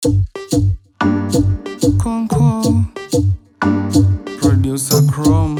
Conco Producer Chrome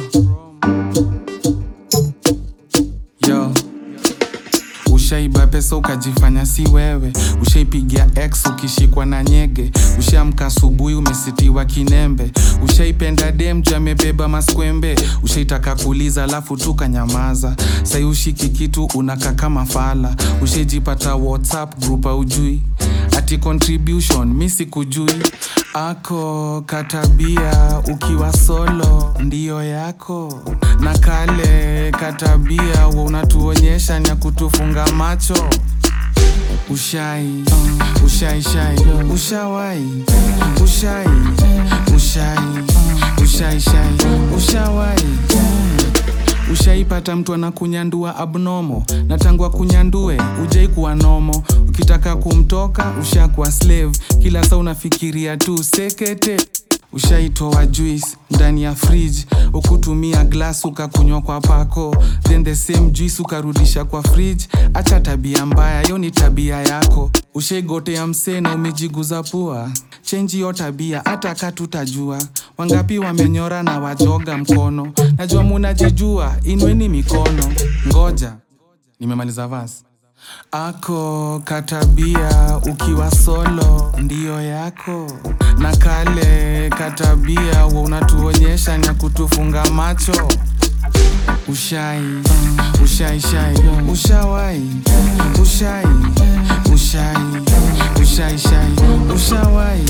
Yo Ushaiba pesa ukajifanya si wewe, ushaipigia ex ukishikwa na nyege, ushaamka asubuhi umesitiwa kinembe, ushaipenda dem juu amebeba maskwembe, ushaitaka kuuliza alafu tu kanyamaza, sai ushiki kitu unakaa kama fala, ushaijipata whatsapp group aujui ati contribution mi sikujui ako katabia ukiwa solo ndiyo yako na kale katabia wa unatuonyesha nya kutufunga macho ushai ushai shai ushawai ushai ushai ushai shai ushawai ushaipata mtu anakunyandua abnomo na tangu akunyandue ujai kuwa nomo ukitaka kumtoka ushakuwa slave kila saa unafikiria tu sekete ushaitoa juice ndani ya fridge ukutumia glass ukakunywa kwa pako then the same juice ukarudisha kwa fridge acha tabia mbaya yo ni tabia yako ushaigotea msee na umejiguza pua chenji yo tabia hata katutajua wangapi wamenyora na wajoga mkono najua munajijua inweni mikono ngoja nimemaliza vas ako katabia ukiwa solo ndiyo yako na kale katabia wa unatuonyesha nya kutufunga macho ushai ushai shai ushawai ushai ushai ushai shai ushawai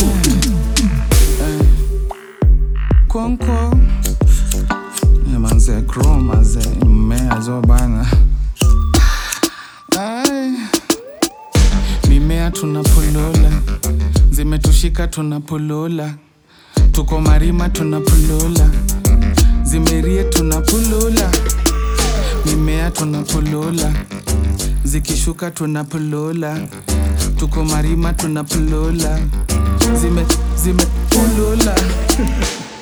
Eh. konko Eh, manze kro manze mmea zo bana Ai. mimea tunapolola zimetushika tunapolola tuko marima tunapolola zimerie tunapolola mimea tunapolola zikishuka tunapolola tuko marima tunapolola zime zimepolola